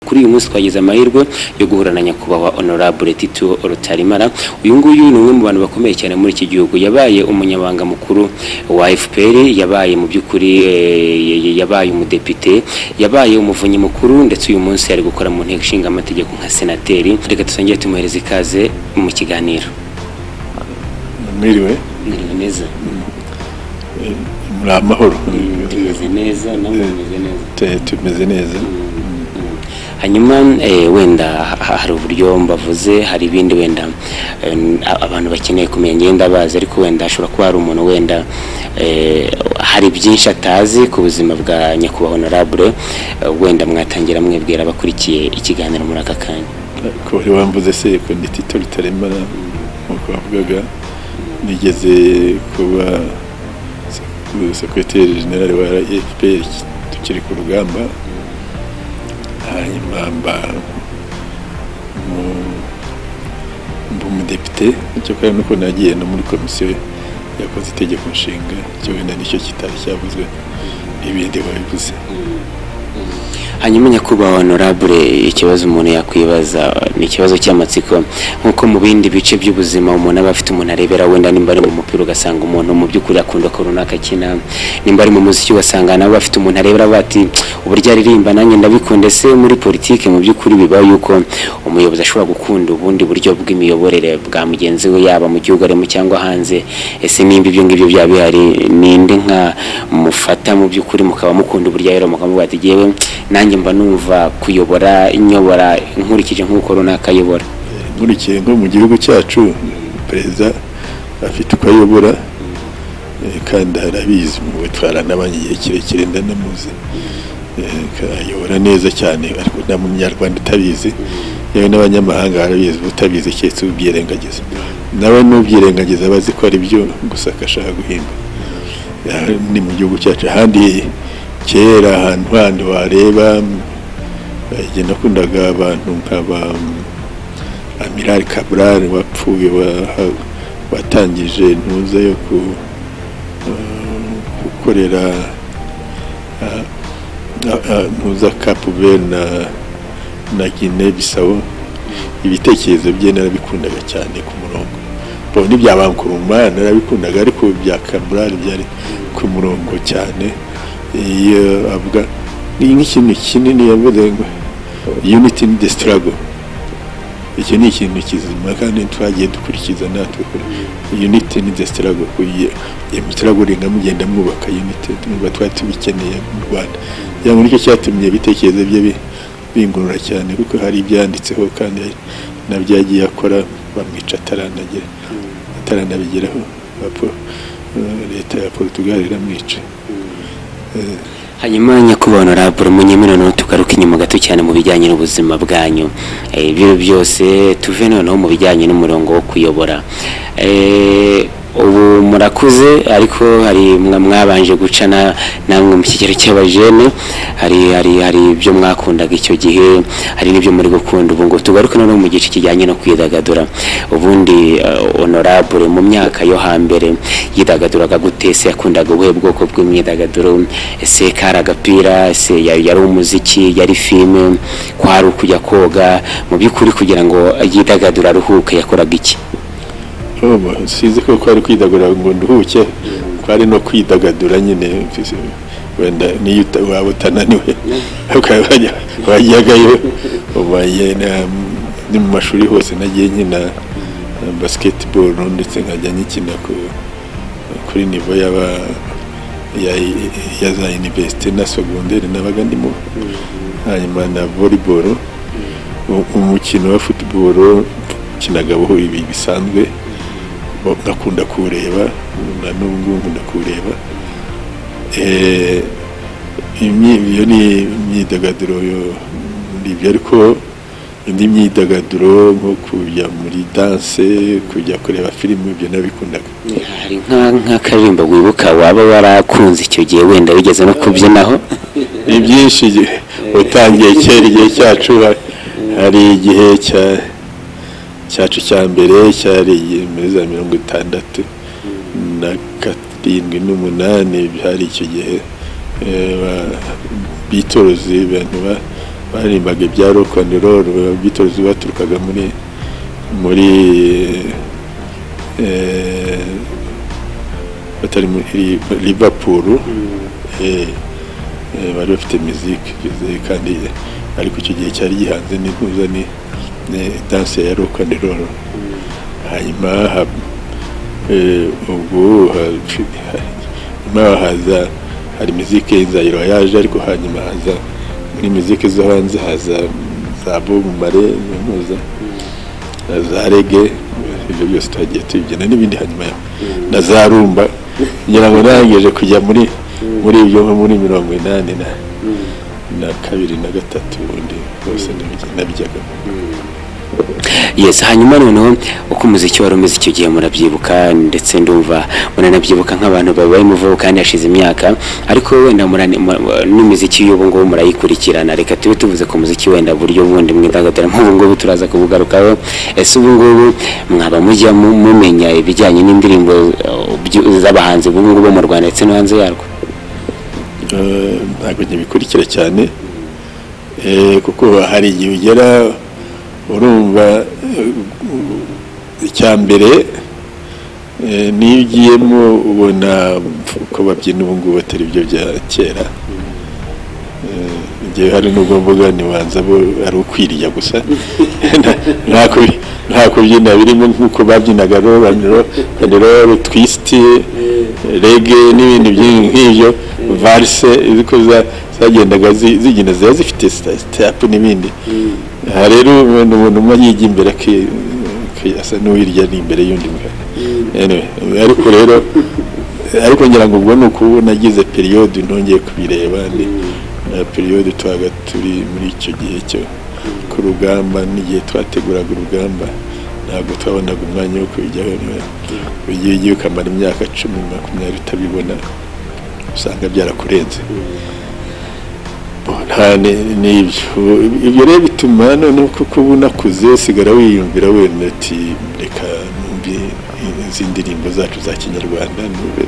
kuri uyu munsi twagize amahirwe yo guhura na nyakubahwa honorable Tito Rutarimara uyu nguyu ni umwe mu bantu bakomeye cyane muri iki gihugu yabaye umunyabanga mukuru wa FPR yabaye mu by'ukuri eh, yabaye umudepite yabaye umuvunyi mukuru ndetse uyu munsi ari gukora mu nteko ishinga amategeko nka senateri reka tusongere tumuhereze ikaze mu kiganiro mwiriwe Mwiriwe neza muri amahoro Mm, tumeze neza namwe mumeze neza Te- tumeze neza hanyuma eh, wenda ha- hari uburyo mbavuze hari ibindi wenda eh, abantu bakeneye kumenya ngenda bazi ariko wenda ashobora kuba hari umuntu wenda eh, hari byinshi atazi ku buzima bwa nyakubahwa honorable eh, wenda mwatangira mwibwira abakurikiye ikiganiro muri aka kanya ko wari wambuze se ko ndi tito rutaremara nk'uko wavugaga nigeze kuba sek- sekreteri generale wa fpr tukiri ku rugamba hanyuma mba mu- mba umudepite icyo kandi nuko nagiye no muri komisiyo yakoze itegeko nshinga cyo wenda nicyo kitari cyavuzwe ibindi wabivuze hanyuma nyakubahwa honorable ikibazo umuntu yakwibaza ni ikibazo cy'amatsiko nk'uko mu bindi bice by'ubuzima umuntu aba afite umuntu arebera wenda nimba ari mu mupira ugasanga umuntu mu by'ukuri akunda ko runaka akina nimba ari mu muziki ugasanga nabo bafite umuntu arebera bati uburyo aririmba nanjye ndabikunde se muri politiki mu by'ukuri biba yuko umuyobozi ashobora gukunda ubundi buryo bw'imiyoborere bwa mugenzi we yaba mu gihugu arimo cyangwa hanze ese nimba ibyo ngibyo byaba bihari ninde nka mufata mu by'ukuri mukaba mukunda uburyo rero mukamuvuga ati yewe nanjye mba numva kuyobora nyobora nkurikije nk'uko runaka ayobora nkurikiye nko mu gihugu cyacu perezida afite uko ayobora eh, kandi arabizi muwe twaranabanye igihe kirekire ndanamuzi Eh, ka- ayobora neza cyane ariko nta munyarwanda utabizi yewe n'abanyamahanga barabizi utabizi keretse ubyirengagiza nawe n'ubyirengagiza aba azi ko ari byo gusa akashaka guhimba Eh, ni mu gihugu cyacu ahandi kera ahantu handi wareba eh, jye nakundaga abantu nkaba Amiral Cabral wapfuye wa- watangije ntuza yo ku, eh, gukorera ah, ah, ah, ntuza Cape Verde na na Guinea Bissau ibitekerezo bye narabikundaga cyane ku murongo bo n'ibya Bankuruma narabikundaga ariko bya Cabral byari ku murongo cyane iyo avuga ni nk'ikintu kinini yavuze ngo unity in the struggle icyo ni ikintu kizima kandi twagiye dukurikiza natwe unity ni the struggle kuyiye struggle mugenda mwubaka unity twumva twari tubikeneye mu Rwanda ya muri cyo cyatumye ibitekerezo bye bi- bingurura cyane kuko hari ibyanditseho kandi nabyagiye akora bamwica ataranagera ataranabigeraho Apo- eh, leta ya Portugal iramwica hanyuma nyakubahwa honorable munyemere noneho tugaruke inyuma gato cyane mu bijyanye n'ubuzima bwanyu Eh, ibyo byose tuve noneho mu bijyanye n'umurongo wo kuyobora Eh, ubu murakuze ariko hari mwa- mwabanje guca na- namwe mu kigero cy'abajene hari hari hari ibyo mwakundaga icyo gihe hari n'ibyo muri gukunda ubu ngo tugaruke noneho mu gice kijyanye no kwidagadura ubundi eh, honorable mu myaka yo hambere yidagaduraga gute se yakundaga ubuhe bwoko bw'imyidagaduro ese kari agapira ese ya- yari umuziki yari filime kwari ukujya koga mu by'ukuri kugira ngo yidagadure aruhuke yakoraga iki Oba, sinzi ko kwari kwidagadura ngo nduhuke kwari no kwidagadura nyine mfise- wenda niyo uta- waba utananiwe ukaba wajya- wajyagayo uba yena- ni mu mashuri hose nagiye nkina eh, basketball ndetse nkajya nkina ku- kuri nivo yaba ya, ya za universite na segondere nabaga ndimo hanyuma na volleyball U- umukino wa football kinaga ibi bisanzwe bo- ngakunda kuwureba na n'ubu nkunda kuwureba Eh, imyi- iyo ni imyidagaduro yo- ni ibyo ariko indi myidagaduro nko kujya muri danse kujya kureba filime ibyo nabikundaga hari nka- nk'akaririmbo wibuka waba warakunze icyo gihe wenda wigeze no kubyinaho ni byinshi igihe- utangiye kera igihe cyacu ha- hari igihe cya- cyacu cya mbere cyari igihe muri za mirongo itandatu na karindwi n'umunani hari icyo gihe eh, ba- Beatles abantu ba- baririmbaga ibya rock and roll ababitozi baturukaga muri muri eh, batari muri Liverpool eh, eh, bari bafite musique igeze kandi ariko icyo gihe cyari gihanze n'ikuza ni ni danse ya rock and roll hanyuma hab- eh, ubwo ha- hanyuma haza hari mizike inzayiro yaje ariko hanyuma haza muri mizike zo hanze haza za bobu mare muza za rege ibyo byose twagiye tubibyina n'ibindi hanyuma yaho na za rumba kugira ngo nangeje kujya muri muri ibyo nko muri mirongo inani na na kabiri na gatatu ubundi bose nabyagamo yes hanyuma noneho uko umuziki wari umeze icyo gihe murabyibuka ndetse ndumva muranabyibuka nk'abantu babaye umuvugo kandi hashize imyaka ariko wenda murane- mu- mu- n'imiziki y'ubu ngubu murayikurikirana reka tube tuvuze ku muziki wenda buryo bundi mwidagadura nk'ubu ngubu turaza kubugarukaho ese ubu ngubu mwaba mujya mu- mumenya ibijyanye n'indirimbo eh, byu- z'abahanzi ubu ngubu bo mu rwanda ndetse no hanze yarwo Eh, ntabwo nkibikurikira cyane Eh, kuko hari igihe ugera urumva eh, icya mbere eh, niyo ugiyemo ubona uko babyina ubu ngubu atari byo bya kera Eh, igihe hari n'ubwo mvuga ntibanza bo ari ukwirya gusa Nta- nta kubi- nta kubyina birimo nk'uko babyinaga robaniroro twisiti rege n'ibindi byinshi nk'ibyo varise ziko za- zagendaga zi- zigenda ziba zifite sitapu n'ibindi aha rero umuntu umuntu umwe yiga imbere aki- aki- asa n'uwirya ni imbere y'undi mbwa Anyway, ariko rero ariko ngira ngo ubwo ni ukubu nagize periyodi ntongeye kubireba ni na periyodi twabaga turi muri icyo gihe cyo ku rugamba n'igihe twateguraga urugamba ntabwo twabonaga umwanya wo kubijyaho ugiye ugiye ukamara imyaka cumi makumyabiri utabibona usanga byarakurenze nta ni- ni ibyo Ubu- ibyo rero bituma noneho kuko uba unakuze usigara wiyumvira wenda ati reka numve izi ndirimbo zacu za kinyarwanda numve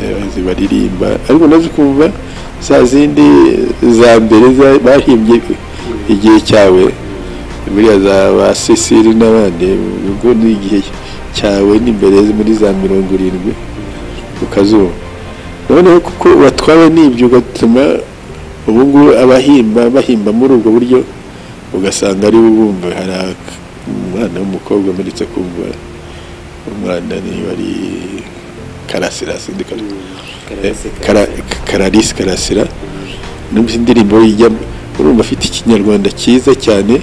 eh, zibaririmba ariko nazo ukumva za zindi za mbere za- bahimbye igihe cyawe buriya za ba cecile n'abandi ubwo ni igihe cyawe n'imbere muri za mirongo irindwi ukazumva noneho kuko batwawe n'ibyo ugatuma ubu ngubu abahimba bahimba muri ubwo buryo ugasanga ari bo bumva hari ak- umwana w'umukobwa mperetse kumva umwana niba ari karasira sindi kara- Kara- kararisi karasira numva indirimbo ijya urumva afite ikinyarwanda cyiza cyane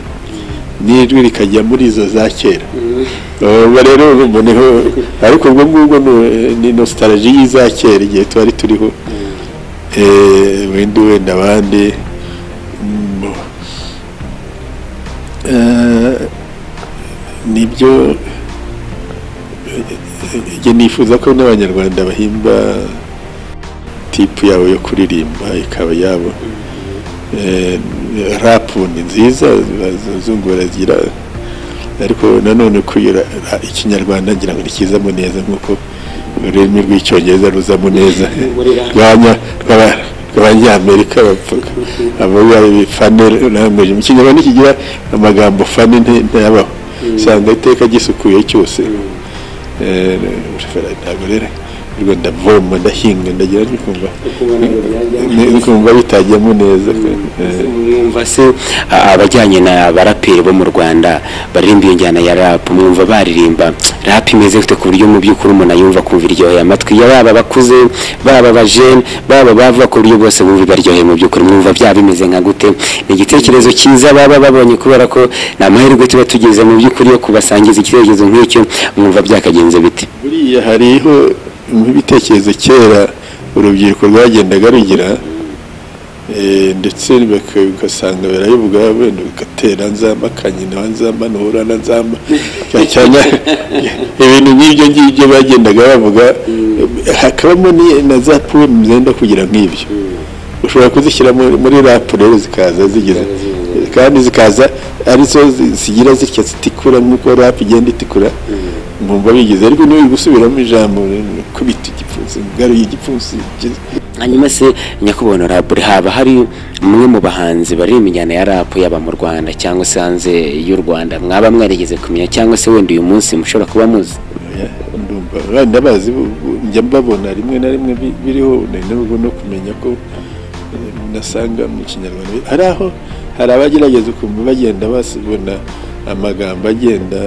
n'ijwi rikajya muri izo za kera urumva rero urumva niho ariko ubwo ngubwo ni- ni nostalgie y'iza kera igihe twari turiho eh, wenda wenda abandi mm, eh, nibyo eh, njye nifuza ko n'abanyarwanda bahimba tipu yabo yo kuririmba ikaba yabo Eh, rapu ni nziza zazungura zigira ariko nanone kuyira ikinyarwanda ngira ngo ni kizamo neza nk'uko ururimi rw'icyongereza ruzamo neza rwanya- rw'aba- rw'abanyamerika bapfuka abavuga fane language mu kinyarwanda kigira amagambo fane nte- ntayabaho usanga iteka gisukuye cyose Eh, ntabwo rero ubwo ndavoma ndahinga ndagira ntyo kumva ni- kumva bitajyamo neza Eh, mwumva se a- abajyanye na baraperi bo mu rwanda baririmba iyo njyana ya rap mwumva baririmba rap imeze gute ku buryo mu by'ukuri umuntu ayumva kumva iryoheye amatwi ya baba bakuze baba abajene baba bavuga ku buryo bose bumva ibaryoheye mu by'ukuri mwumva byaba bimeze nka gute ni igitekerezo cyiza baba babonye kubera ko ni amahirwe tuba tugeze mu by'ukuri yo kubasangiza igitekerezo nk'icyo mwumva byakagenze bite buriya hariho nk'ibitekerezo kera urubyiruko rwagendaga rugira eh, ndetse baka- ugasanga barabivuga wenda ugatera nzamba kanyina nzamba nuhura na nzamba cyane cyane ibintu nk'ibyo ngibyo bagendaga bavuga hakabamo ni- na za poem zenda kugira nk'ibyo ushobora kuzishyira muri muri rap rero zikaza zigeze kandi zikaza arizo zi- zigira zitya zitikura nk'uko rap igenda itikura nkumva bigize ariko niba uri gusubiramo ijambo kubita igipfunsi ngaruye igipfunsi hanyuma se nyakubahwa honorable haba hari umwe mu bahanzi bari imijyana ya rap yaba mu rwanda cyangwa se hanze y'u rwanda mwaba mwarigeze kumenya cyangwa se wenda uyu munsi mushobora kuba muzi oya, ndumva abana bazi bu- bu- njya mbabona rimwe na rimwe bi- biriho nari nabwo no kumenya ko eh, nasanga mu kinyarwanda hari aho hari abagerageza ukumva bagenda basibona amagambo agenda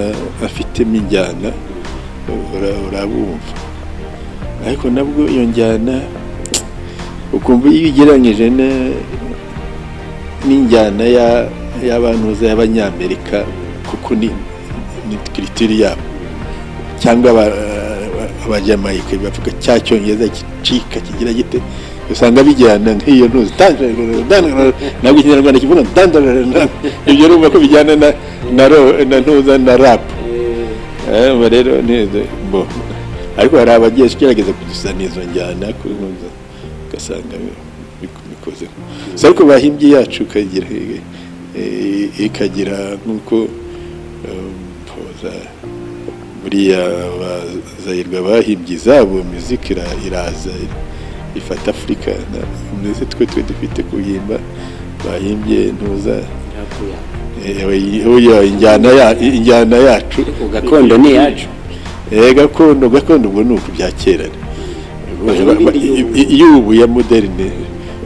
afitemo injyana ura- urabumva ariko nabwo iyo njyana ukumva iyo ugereranyije ne- n'injyana ya- y'abantuza y'abanyamerika kuko ni ni kiritiri yabo cyangwa abajamayika bavuga cya cyongereza gicika kigira gite usanga bijyana nk'iyo ntuzi Dandara- dandara- ntabwo ikinyarwanda kivuga dandara- na- ibyo urumva ko bijyana na na ro- na ntuza na rapu aba rero neza bo ariko hari abagerageza kudusana izo njyana kuri ntuza ugasanga bi- bikoze gusa ariko bahimbye yacu ikagira eh, ikagira nk'uko eh, mpoza buriya abazahirwa bahimbye izabo muzika ira- iraza ifata afurika na- ndetse twe twe dufite kuhimba bahimbye ntuza eh, we- oya, injyana ya- injyana yacu gakondo ni iyacu Eh, gakondo gakondo ubwo ni ukubya kera Bahimba indi y'ubu. y'ubu ya moderne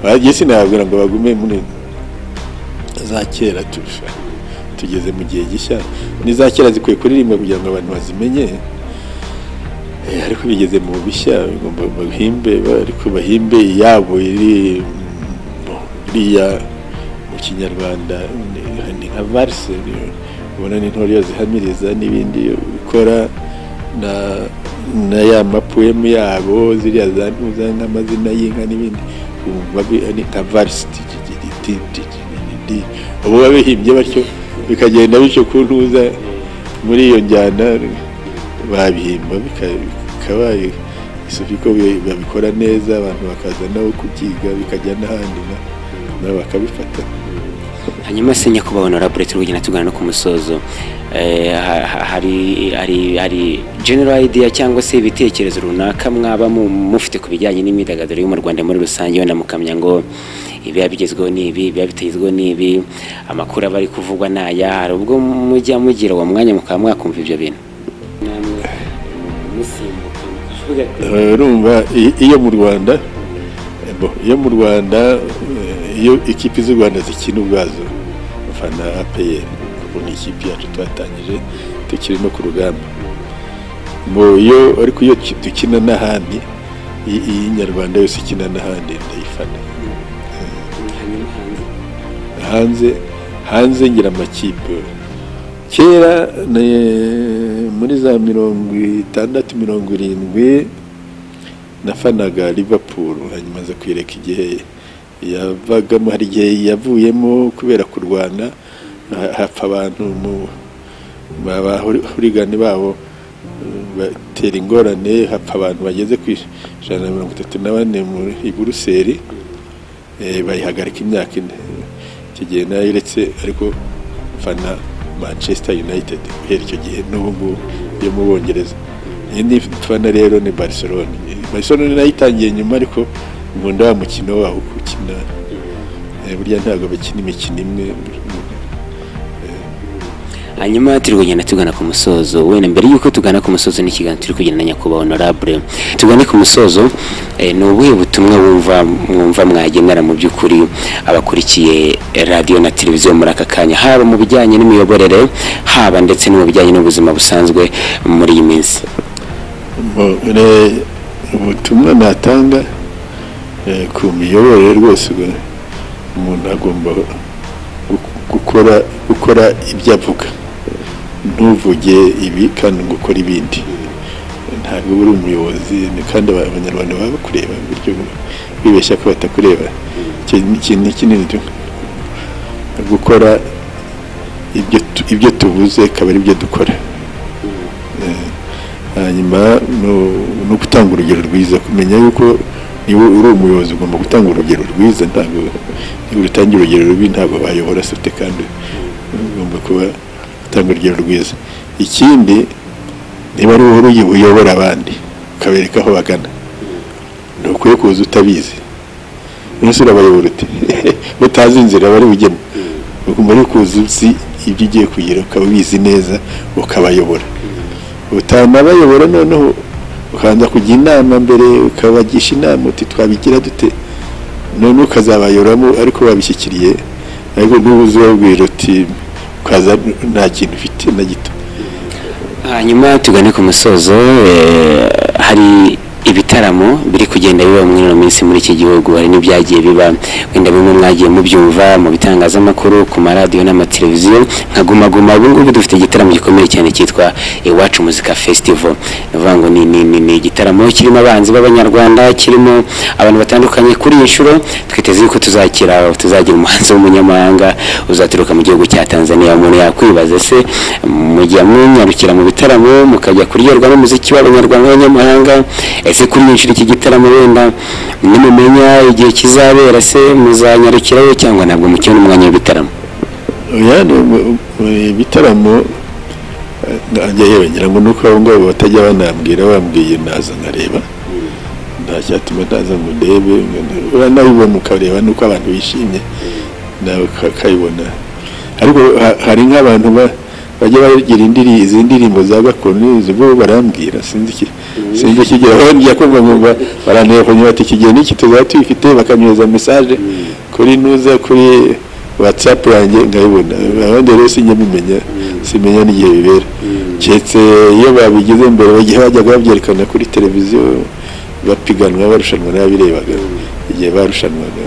bagiye sinababwira ngo bagume muri za kera turusha tugeze mu gihe gishya ni za kera zikwiye kuririmba kugira ngo abantu bazimenye Eh, ariko bigeze mu bishya bagomba bahimbe ba- ariko bahimbe iyabo iri iriya mu kinyarwanda ni- ni nka valse ni- ubona ni intore zihamiriza n'ibindi bikora na na ya mapuwemu yabo ziriya za ntuza nk'amazina y'inka n'ibindi wumva bi- ni nka valse ti- ti- ti- ti- ti- ti- ti- ti- ti. ubu biba bihimbye batyo bikagenda bityo ku ntuza muri iyo njyana babihimba bika- bikaba isufi ko bi- babikora neza abantu bakaza nabo kubyiga bikajya n'ahandi na- nabo bakabifata hanyuma se nyakubahwa honorable turi kugenda tugana no ku musozo Eh, ha- ha- hari hari hari general idea cyangwa se ibitekerezo runaka mwaba mu- mufite ku bijyanye n'imyidagaduro yo mu rwanda muri rusange wenda mukamya ngo ibiba bigezweho ni ibi ibiba bitagezweho ni ibi amakuru aba ari kuvugwa ni aya hari ubwo mujya mugira uwo mwanya mukaba mwakumva ibyo bintu namwe musimbuka mukavuga ati, Eh, urumva i- iyo mu rwanda eh, bo, iyo mu rwanda eh, iyo ikipe z'u rwanda zikina ubwazo abafana apr kuko ni ikipe yacu twatangije tukiri no ku rugamba Bo, iyo ariko iyo ki- dukina n'ahandi i- iy'inyarwanda yose ikina n'ahandi ndayifana hanyuma hanze hanze hanze ngira amakipe kera ne- muri za mirongo itandatu mirongo irindwi nafanaga liverpool hanyuma aza kwireka igihe yavagamo hari igihe yavuyemo kubera kurwana ha- hapfa abantu mu- abahurigani babo eh, batera ingorane hapfa abantu bageze ku ijana na mirongo itatu na bane muri i buruseli eh, bayihagarika imyaka ine icyo gihe nayo uretse ariko mfana manchester united guhera icyo gihe n'ubu ngubu yo mu bongereza indi mfana rero ni barcelona barcelona nayo itangiye nyuma ariko nkunda wa mukino waho uko ukina Eh, burya ntabwo bakina imikino imwe hanyuma turi kugenda tugana ku musozo wenda mbere y'uko tugana ku musozo n'ikiganiro turi kugenda na nyakubahwa honorable tugane ku musozo eh, ni ubuhe butumwa wumva mwumva mwagenera mu by'ukuri abakurikiye radiyo na televiziyo muri aka kanya haba mu bijyanye n'imiyoborere haba ndetse no mu bijyanye n'ubuzima busanzwe muri iyi minsi Mu- ne- ubutumwa natanga eh, ku miyoborere rwose ubwo umuntu agomba gu- gukora gukora ibyo avuga ntuvuge ibi kandi ngo ukore ibindi ntabwo uba uri umuyobozi ni- kandi aba- abanyarwanda baba bakureba buryo bibeshya ko batakureba icyo ni ikintu kinini tu- gukora ibyo tu- ibyo tuvuze akaba ari byo dukora hanyuma no- no gutanga urugero rwiza kumenya yuko niba uri umuyobozi ugomba gutanga urugero rwiza ntabwo niba utangira urugero rubi ntabwo bayobora se kandi ugomba kuba utanga urugero rwiza ikindi niba ari wowe uyobora abandi ukabereka aho bagana ntukwiye kuza utabizi umunsi urabayobora uti mutazi inzira bari bujyemo ukumva ari kuza uzi ibyo ugiye kugira ukaba ubizi neza ukabayobora utanabayobora noneho ukanza kujya inama mbere ukabagisha inama uti twabigira dute noneho ukazabayoboramo ariko babishyikiriye ariko ntubuze ubabwira uti ukaza nta kintu ufite na gito hanyuma tugane ku musozo eh, hari ibitaramo biri kugenda biba muri ino minsi muri iki gihugu hari n'ibyagiye biba wenda bimwe mwagiye mubyumva mu bitangazamakuru ku maradiyo n'amateleviziyo nka guma guma ubu ngubu dufite igitaramo gikomeye cyane cyitwa iwacu muzika festival ni ukuvuga ngo ni, ni, ni, ni igitaramo kirimo abanzi b'abanyarwanda kirimo abantu batandukanye kuri iyi nshuro twiteze yuko tuzakira tuzagira umuhanzi w'umunyamahanga uzaturuka mu gihugu cya tanzania umuntu yakwibaza se mujya munyarukira mu bitaramo mukajya kuryoherwa n'umuziki w'abanyarwanda n'abanyamahanga ese kuri iyi nshuro iki gitaramo wenda nimumenya igihe kizabera se muzanyarukirayo cyangwa ntabwo mukibona umwanya w'ibitaramo oya ni mu- mu- ibitaramo nanjye yewe ngira ngo nuko abo ngabo batajya banambwira bambwiye naza nkareba nta cyatuma ntaza ngo ndebe uranabibona ukareba nuko abantu bishimye nawe uka- ukabibona ariko ha- hari nk'abantu ba- bajya bagira indiri- izi ndirimbo za gakondo izo bo barambwira sinzi iki- sinzi ikigihe bajya kumva ngo ba- barantera kunyura bati iki gihe n'iki tuzaba tuyifite bakanyohereza message kuri nuza kuri whatsapp yanjye nkayibona abandi rero sinjya mumenya simenya n'igihe bibera keretse iyo babigize mbere bagiye bajyaga babyerekana kuri televiziyo bapiganwa barushanwa n'ababirebaga igihe barushanwaga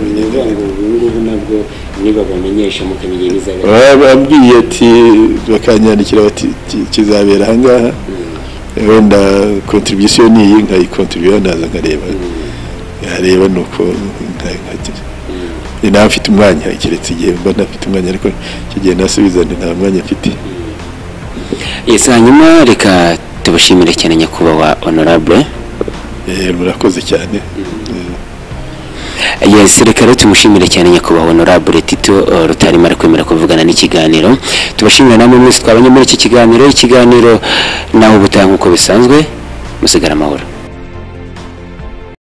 ntabwo niba bamenyesha mukamenya ibizabera babwiye ati bakanyandikira bati "Ki- kizabera ahangaha wenda contribution ni iyi nkayikontribuye naza nkareba yareba nuko nka- nkagira Ni nta mfite umwanya keretse igihe mba ntafite umwanya ariko icyo gihe nasubizane nta mwanya mfite yes hanyuma reka tubashimire cyane nyakubahwa honorable Eh, murakoze cyane yes reka rero tumushimire cyane nyakubahwa honorable tito eh, rutarima ari kwemera kuvugana n'ikiganiro tubashimire namwe mwese twabanye muri iki kiganiro ikiganiro naho ubutaha nk'uko bisanzwe musigara amahoro